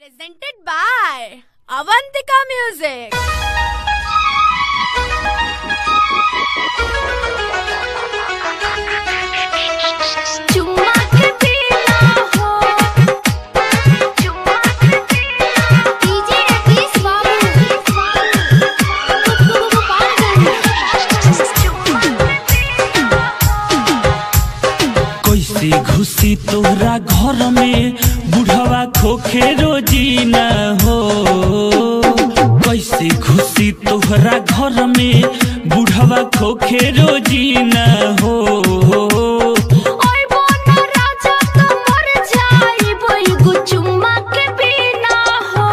Presented by Avantika Music. चुम्मा के पीना हो चुम्मा के पीना डीजे रतीश बाबू कैसे घुसी तोहरा घर में बुढ़वा खोखे रोजी न हो कैसे घुसी तोहरा घर में बुढ़वा खोखे रोजी न हो ओए बोना राजा तो मर जाई बोई गो चुम्मा के पीना हो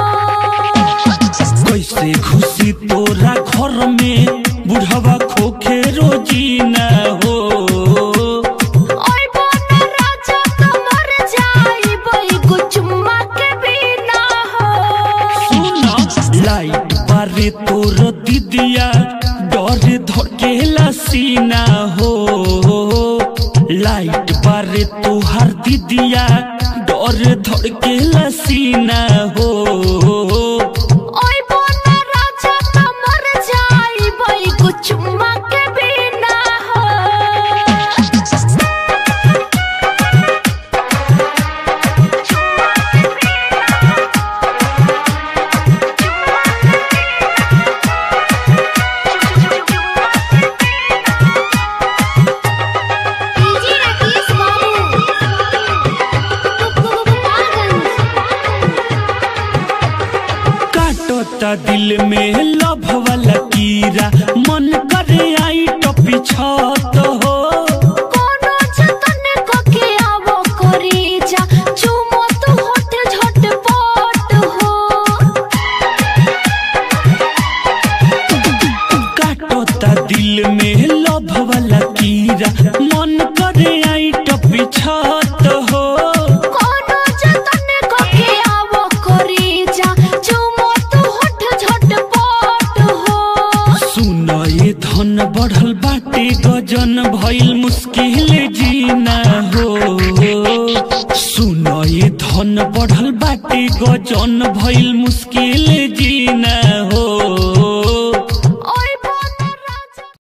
कैसे घुसी तोरा घर में बुढ़वा खोखे रोजी न हो ओए बोना राजा तो मर जाई बोई गो चुम्मा के पीना हो सुन लाइट बारे तोर दीदिया डर धकेला सीना हो लाइट बारे तोहर दीदिया डर धकेला सीना हो ओए बोना राजा तो मर जाई बोई गो चुम्मा के पीना हो डीजे रतीश काटता दिल में लभ वाला कीड़ा मन करे आई टपी छत हो कोनो जतन कके आवो करी जा चुमो तो होठ झटपट हो काटता दिल में लभ वाला कीड़ा मन करे आई टपी छत हो कोनो जतन कके आवो करी जा चुमो तो होठ झटपट हो सुन ये धन बढ़ल बाटे गजन भइल मुश्किल जीना हो सुन ये धन बढ़ल बाटे गजन भइल मुश्किल जीना हो